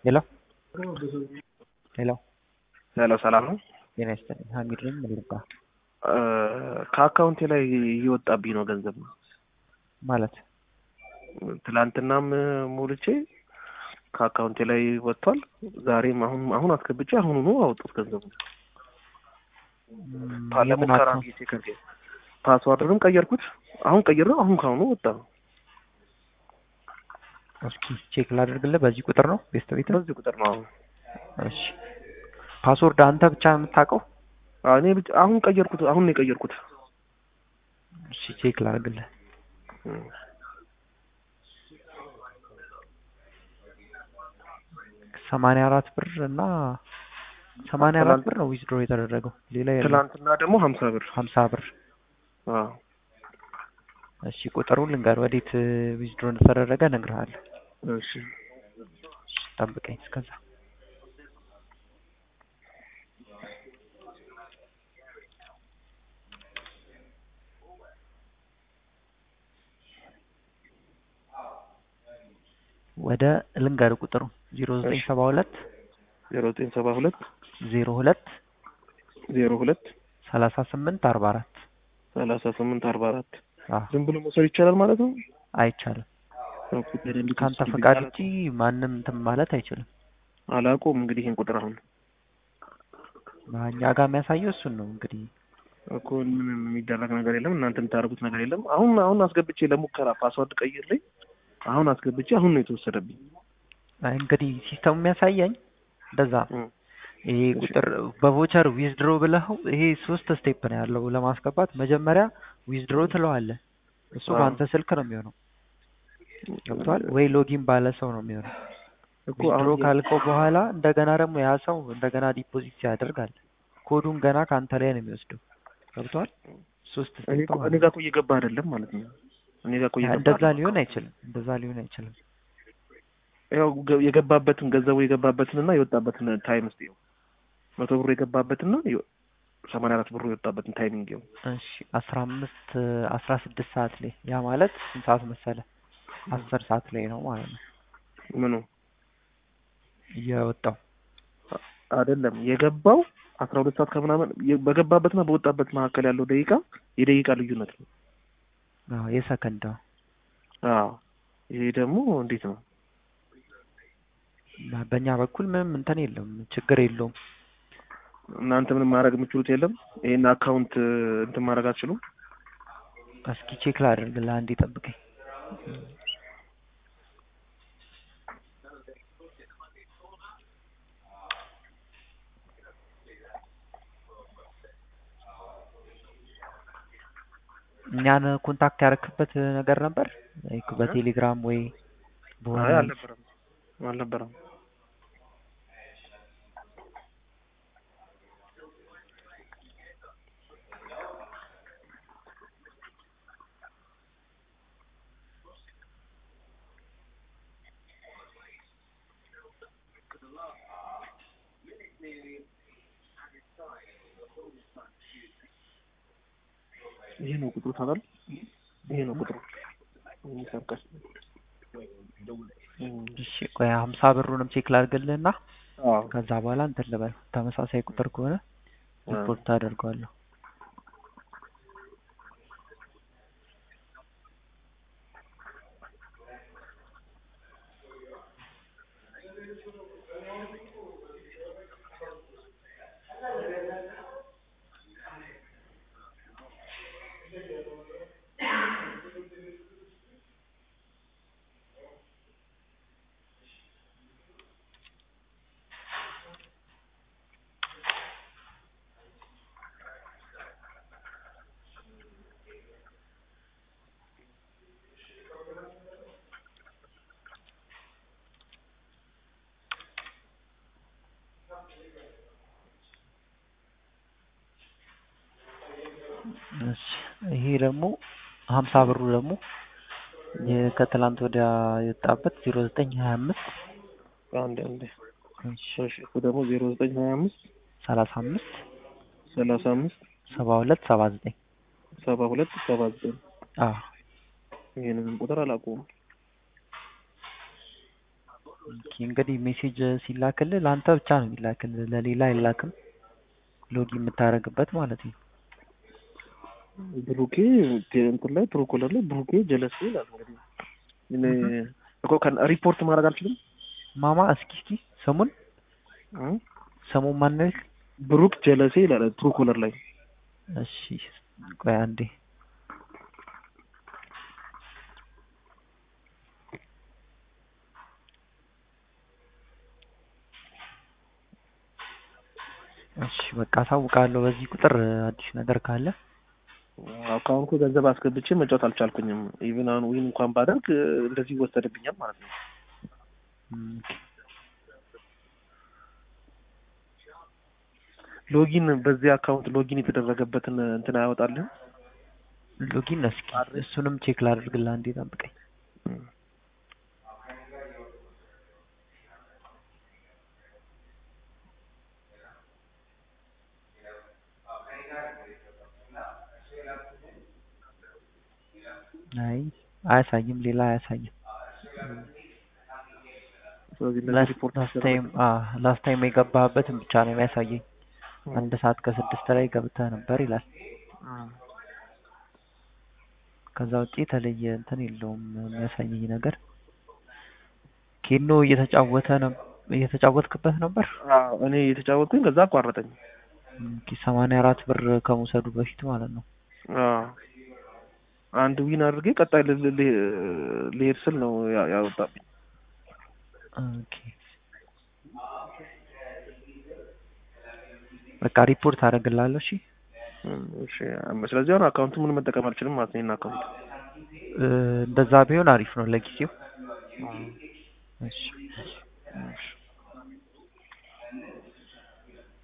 ሄሎ ሄሎ ሄሎ ሰላም ነው። ጤና ይስጥልኝ። ሀሚድ ነኝ። ምን ልርዳ? ከአካውንቴ ላይ እየወጣብኝ ነው ገንዘብ ነው ማለት ትላንትናም ሞልቼ ከአካውንቴ ላይ ወጥቷል። ዛሬም አሁን አሁን አስገብቼ አሁኑኑ አወጡት ገንዘቡ። ለሙከራ ጊዜ ከርጌ ፓስዋርድንም ቀየርኩት። አሁን ቀይሬው አሁን ካሁኑ ወጣ ነው። እስኪ ቼክ ላድርግልህ። በዚህ ቁጥር ነው ቤስት ቤት? በዚህ ቁጥር ነው። አሁን እሺ ፓስወርድ አንተ ብቻ የምታውቀው? እኔ ብቻ አሁን ቀየርኩት። አሁን ነው የቀየርኩት። እሺ ቼክ ላድርግልህ። ሰማንያ አራት ብር እና ሰማንያ አራት ብር ነው ዊዝድሮ የተደረገው። ሌላ የለም። ትላንትና ደግሞ ሀምሳ ብር ሀምሳ ብር። አዎ እሺ ቁጥሩን ልንገር፣ ወዴት ዊዝድሮ እንደተደረገ እነግርሃለሁ። እሺ እሺ፣ ጠብቀኝ እስከዛ። ወደ ልንገር ቁጥሩ ዜሮ ዘጠኝ ሰባ ሁለት ዜሮ ዘጠኝ ሰባ ሁለት ዜሮ ሁለት ዜሮ ሁለት ሰላሳ ስምንት አርባ አራት ሰላሳ ስምንት አርባ አራት አዎ ዝም ብሎ መውሰድ ይቻላል ማለት ነው። አይቻልም። ከአንተ ፈቃድ ውጪ ማንም እንትን ማለት አይችልም። አላውቀውም እንግዲህ ይህን ቁጥር አሁን እኛ ጋር የሚያሳየው እሱን ነው እንግዲህ እኮ ምንም የሚደረግ ነገር የለም። እናንተ የምታደርጉት ነገር የለም። አሁን አሁን አስገብቼ ለሙከራ ፓስዋርድ ቀይርልኝ አሁን አስገብቼ አሁን ነው የተወሰደብኝ። አይ እንግዲህ ሲስተሙ የሚያሳየኝ እንደዛ ነው። እም፣ ይሄ ቁጥር በቮቸር ዊዝድሮ ብለኸው ይሄ ሶስት ስቴፕ ነው ያለው ለማስገባት። መጀመሪያ ዊዝድሮ ትለዋለህ። እሱ አዎ። በአንተ ስልክ ነው የሚሆነው። ገብቷል ወይ? ሎጊን ባለ ሰው ነው የሚሆነው። እኮ ዊዝድሮ አሁን ካልከው በኋላ እንደገና ደግሞ ያ ሰው እንደገና ዲፖዚት ያደርጋል። ኮዱን ገና ከአንተ ላይ ነው የሚወስደው። ገብቷል? ሶስት እኔ ስቴፕ እኮ- ማለት እኔ ጋር እኮ እየገባ አይደለም ማለት ነው። እኔ ጋር እኮ እየገባ እንደዛ አይደለም። ሊሆን አይችልም። እንደዛ ሊሆን አይችልም። ያው ገ- የገባበትን ገንዘቡ የገባበትን እና የወጣበትን ታይም እስኪ ይኸው መቶ ብሩ የገባበትና ሰማንያ አራት ብሩ የወጣበትን ታይሚንግ ይኸው እሺ አስራ አምስት አስራ ስድስት ሰዓት ላይ ያ ማለት ስንት ሰዓት መሰለ? አስር ሰዓት ላይ ነው ማለት ነው ምኑ የወጣው። አይደለም የገባው አስራ ሁለት ሰዓት ከምናምን የ- በገባበትና በወጣበት መካከል ያለው ደቂቃ የደቂቃ ልዩነት ነው። አዎ የሰከንድ ነው። አዎ ይሄ ደግሞ እንዴት ነው? እና በእኛ በኩል ምንም እንትን የለም፣ ችግር የለውም። እናንተ ምንም ማድረግ የምችሉት የለም። ይሄን አካውንት እንትን ማድረግ አትችሉም። እስኪ ቼክ ላድርግልህ፣ አንዴ ጠብቀኝ። እኛን ኮንታክት ያደረክበት ነገር ነበር ላይክ በቴሌግራም ወይ በሆነ አይ አልነበረም አልነበረም። ይሄ ነው ቁጥሩ ታውቃለህ? ይሄ ነው ቁጥሩ ይሰርቃል። እሺ ቆይ ሀምሳ ብሩንም ቼክ ላድርግልህና አዎ ከዛ በኋላ እንትን ልበል። ተመሳሳይ ቁጥር ከሆነ ሪፖርት አደርገዋለሁ። እሺ ይሄ ደግሞ ሀምሳ ብሩ ደግሞ የ- ከትላንት ወዲያ የወጣበት ዜሮ ዘጠኝ ሀያ አምስት አንድ አንድ እሺ እሱ ደግሞ ዜሮ ዘጠኝ ሀያ አምስት ሰላሳ አምስት ሰላሳ አምስት ሰባ ሁለት ሰባ ዘጠኝ ሰባ ሁለት ሰባ ዘጠኝ አዎ ይሄንንም ቁጥር አላውቀውም። ኦኬ እንግዲህ ሜሴጅ ሲላክልህ ለአንተ ብቻ ነው የሚላክልህ፣ ለሌላ አይላክም። ሎጊ የምታደርግበት ማለት ነው። ብሩኬ እንትን ላይ ፕሮኮለር ላይ ብሩኬ ጀለስ ይላል። እንግዲህ እኔ እኮ ከን- ሪፖርት ማድረግ አልችልም። ማማ እስኪ እስኪ ስሙን እ? ስሙን ማን ብሩክ ጀለሴ ይላል ፕሮኮለር ላይ እሺ ቆይ አንዴ እሺ በቃ አሳውቃለሁ። በዚህ ቁጥር አዲስ ነገር ካለ አካውንቱ ገንዘብ አስገብቼ መጫወት አልቻልኩኝም። ኢቭን አሁን ዊን እንኳን ባደርግ እ፣ እንደዚህ ይወሰድብኛል ማለት ነው። እም፣ ሎጊን በዚህ አካውንት ሎጊን የተደረገበትን እንትን አያወጣልህም? ሎጊን እስኪ እሱንም ቼክ ላድርግልህ። አንዴ ጠብቀኝ። አይ አያሳይም፣ ሌላ አያሳይም። ስለዚህ እነዚህ ሪፖርት ላስት ታይም ላስት ታይም የገባህበትን ብቻ ነው የሚያሳየኝ። አንድ ሰዓት ከስድስት ላይ ገብተህ ነበር ይላል። ከዛ ውጪ የተለየ እንትን የለውም የሚያሳየኝ ነገር። ኬኖ እየተጫወተ ነው እየተጫወትክበት ነበር። አዎ፣ እኔ የተጫወትኩኝ ከዛ አቋረጠኝ። ኦኬ፣ ሰማንያ አራት ብር ከመውሰዱ በፊት ማለት ነው። አዎ። አንድ ዊን አድርጌ ቀጣይ ል- ል- ል- ልሄድ ስል ነው ያ- ያወጣብኝ። ኦኬ፣ በቃ ሪፖርት አደርግልሃለሁ። እሺ እም፣ እሺ። ስለዚህ አሁን አካውንቱ ምን መጠቀም አልችልም ማለት ነው። ይሄን አካውንት እ፣ እንደዛ ቢሆን አሪፍ ነው ለጊዜው። እሺ